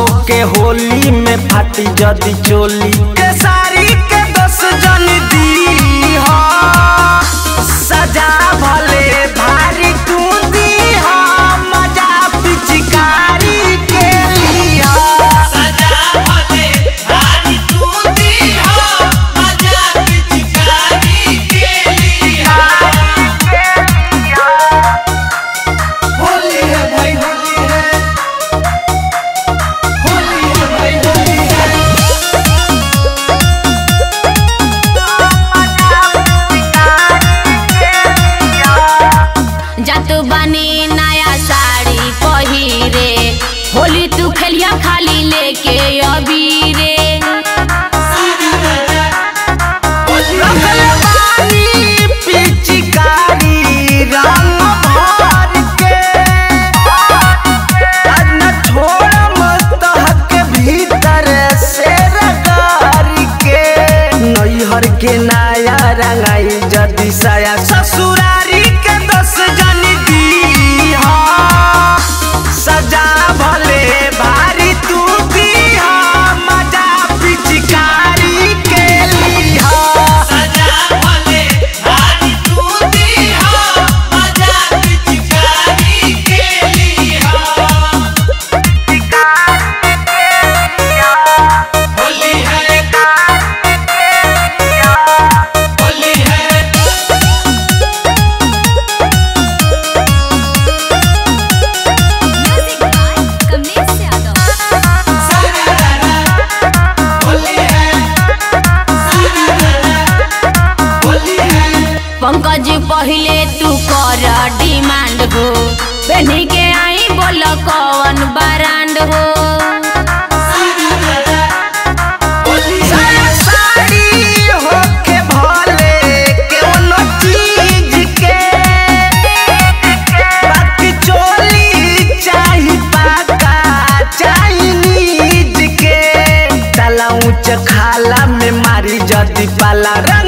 के होली में फाटी जदी चोली के सारी के दस जन दी हो सजा भले भारी तू दी हो मजा पिचकारी के लिया सजा भले भारी तू दी हो मजा पिचकारी के लिया होली है भाई होली है होली है भाई होली है जात बानी नया साड़ी पहिरे होली तू खेलिया खाली लेके अबीरे रखल बानी पिचकारी रंग भर के आज न छोड़म तहक भीतर से रगार के नैहर के नया रंगाई जदी साया ससुरारी के दस जन दी हो सजा भले भारी तू दी हो मजा पिचकारी के लिहा सजा भले भारी तू दी हो मजा पिचकारी के लिया होली है होली है म्यूजिक बाय कमलेश यादव होली है होली है पंकज पहिले तू कर डिमांड हो पहनी के आई बोल कौन ब्रांड हो साया साड़ी होके भले कौनो चीज के बाकी चोली चाही पाका चाइनीज के तला ऊंच खाला में मारी जदी पाला रंग